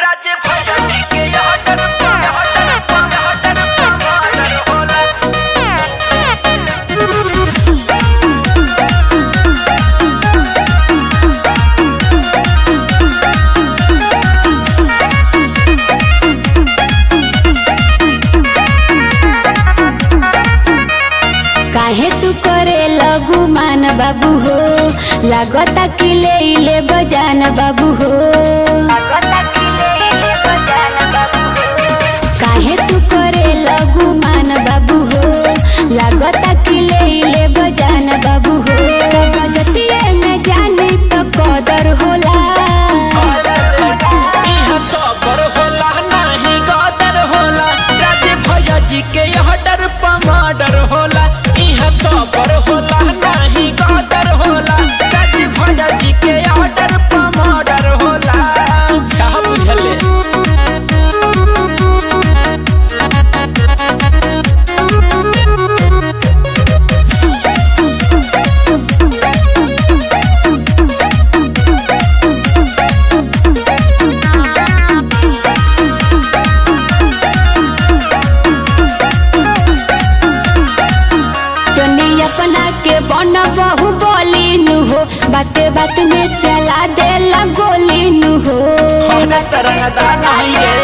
राज्य भगती के यहाँ डरपा यहाँ डरपा यहाँ डरपा मादर होला काहे तू करे लगू मान बाबू हो लागता कि ले ले बजान बाबू हो काहे तू करे लगू मान बाबू हो लागता कि ले ले बजान बाबू हो सब जतिये में जानी तो कदर होला यहाँ सबर होला नाही गदर होला राज्य भैयाजी के यहाँ डरपा मादर होला यहाँ सबर होला नाही गदर होला राज्य भैयाजी के यहाँ डरपा मादर होला का बुझले जनी अपना के बन बहु बोली नु हो बाते बात में चला देला गोली नु हो हमरा तरंगदा नहीं रे